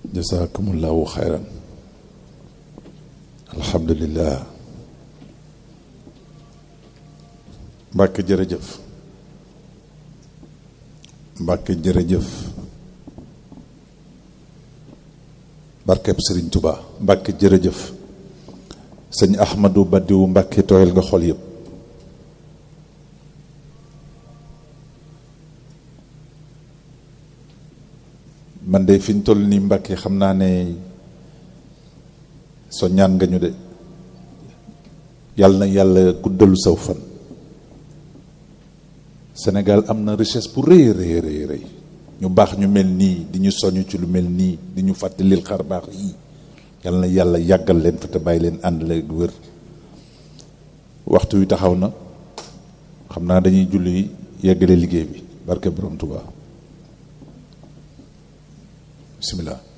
jasakumullahu xayran alhamdulillah mbàkke jërëjëf mbàkke jërëjëf barkeb sëriñ Tuba mbàkke jërëjëf sëñ ahmadu badiwu mbàkke tooyal nga xol yëpp man de fi ñu toll nii mbàkke xam naa ne so ñaan nga ñu de yàlla na yàlla guddalu saw fan Sénégal am na richesse bu rëy rëy rëy rëy ñu baax ñu mel nii di ñu soñu ci lu mel nii di ñu fàttalil xar baax yii yàlla na yàlla yàggal leen fa te bàyyi leen ànd la wér waxtu wi taxaw na xam naa dañuy julli yeggale liggéey bi barke borom Tuubaa bismillah